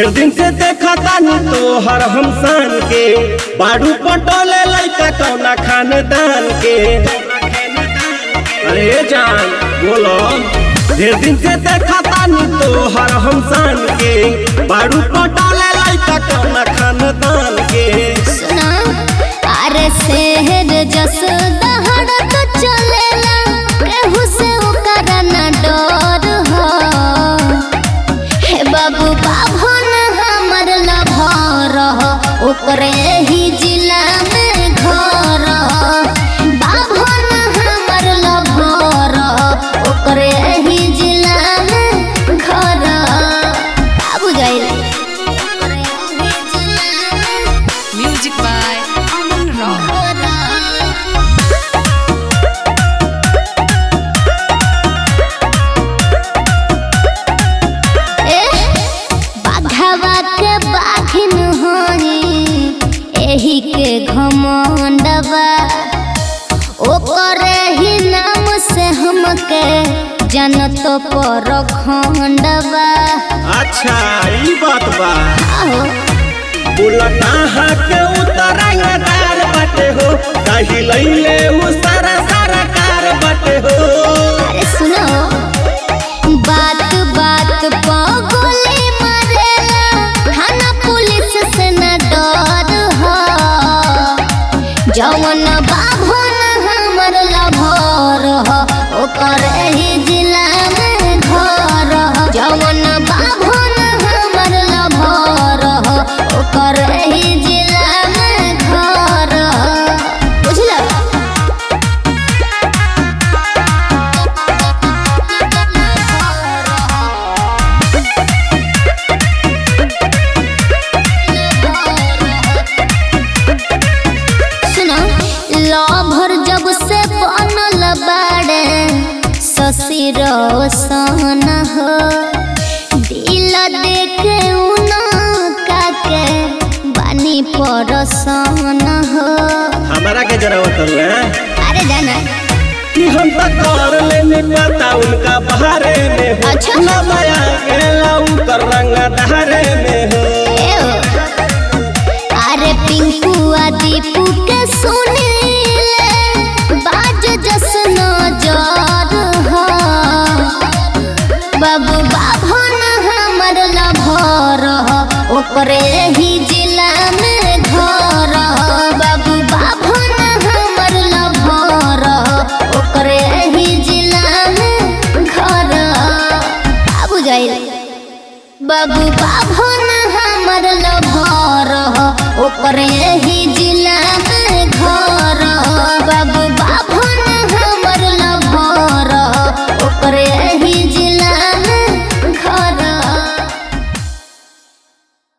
ढेर दिन से देखा तानी तोहर हम सान के बाड़ू पटोले लइका कौना खानदान के अरे जान बोलो ढेर दिन से देखा तानी तोहर हम सान के बाड़ू पटोले लइका कौना खानदान के सुना अरे शहर जस दहड़त चलेला केहू से ओकर ना डर हो हे बाबू बाभन हमर लभर हो ओकरे ही जिला में घर हो बाभन हमर लभर हो ओकरे ही जिला में घर हो बाबू जाइल ओकरे ही जिला में Music by Aman Rock. बाघवा के बाघिन होई एही के घमंडवा ओकरे ही नाम से हमके जनत पर खंडवा अच्छा ई बात बा आहो बोला कहाँ के उतरंगदार बाटे हो कही लैले उ सारा सारा कार बाटे हो अरे सुनो बात बात पा गोली मारेला थाना पुलिस से न डर हो जवन बाभन हमर लभर हो ओकर ही जिला में घर हो जवन बाभन हमर लभर हो ओकर ही जिला में घर हो बुझला सुना लभर जब से बनल बाड़े शशि रोशन हो दिल देखे उना काके बानी परसन हो हमारा के जरा करू अरे जाना कि हम तो कर लेने पता उनका बहारे में हो अच्छा। ना माया गेला उनकर रंग धारे में हो एओ। अरे पिंकू आ दीपू के सुनीले बाज जसन जर हो बाबू बाभन हमर लभर हो ओकरे ही जिला में घर हो बाबू बाभन हमर लभर हो ओकरे ही जिला में घर हो बाबू जाइल बाबू बाभन हमर लभर हो ओकरे ही